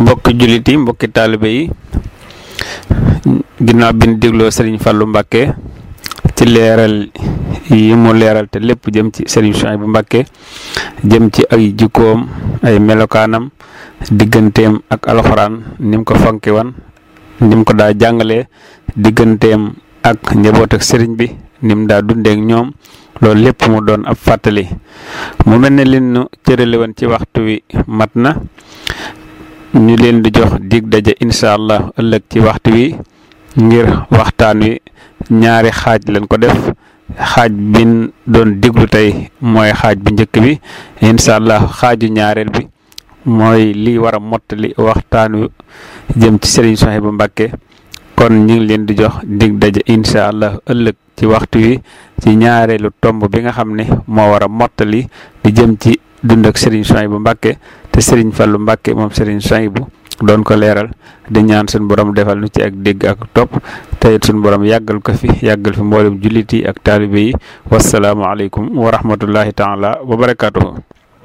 mbokki jullit yi mbokki taalibe yi ginnaaw bi ñu dégloo Serigne Fallou Mbacké ci leeral yi mu leeral te lépp jëm ci Serigne Souhaïbou Mbacké jëm ci ay jikkoom ay melokaanam digganteem ak alxuraan ni mu ko fonki wan ni mu ko daa jàngalee digganteem ak njaboot ak sëriñ bi ni mu daa dundeek ñoom loolu lépp mu doon ab fàttali mu mel ne leen nu cërale woon ci waxtu wi mat na ñu leen di jox dig daje incha allah ëllëg ci waxtu wi ngir waxtaan wi ñaari xaaj lañ ko def xaaj bin doon diglu tey mooy xaaj bu njëkk bi incha allah xaaju ñaareel bi mooy li war a mottali waxtaan wi jëm ci Serigne Souhaïbou Mbacké kon ñu ngi leen di jox dig daje incha allah ëllëg ci waxtu wi ci ñaareelu tomb bi nga xam ne moo war a mottali di jëm ci dund ak Serigne Souhaïbou Mbacké te Serigne Fallou Mbacké moom Serigne Souhaïbou doon ko leeral di ñaan suñu borom defal nu ci ak dégg ak topp te it suñu borom yàggal ko fi yàggal fi mboolem jullit yi ak taalibe yi wasalaamualeykum wa rahmatullahi taala wa barakaatuhu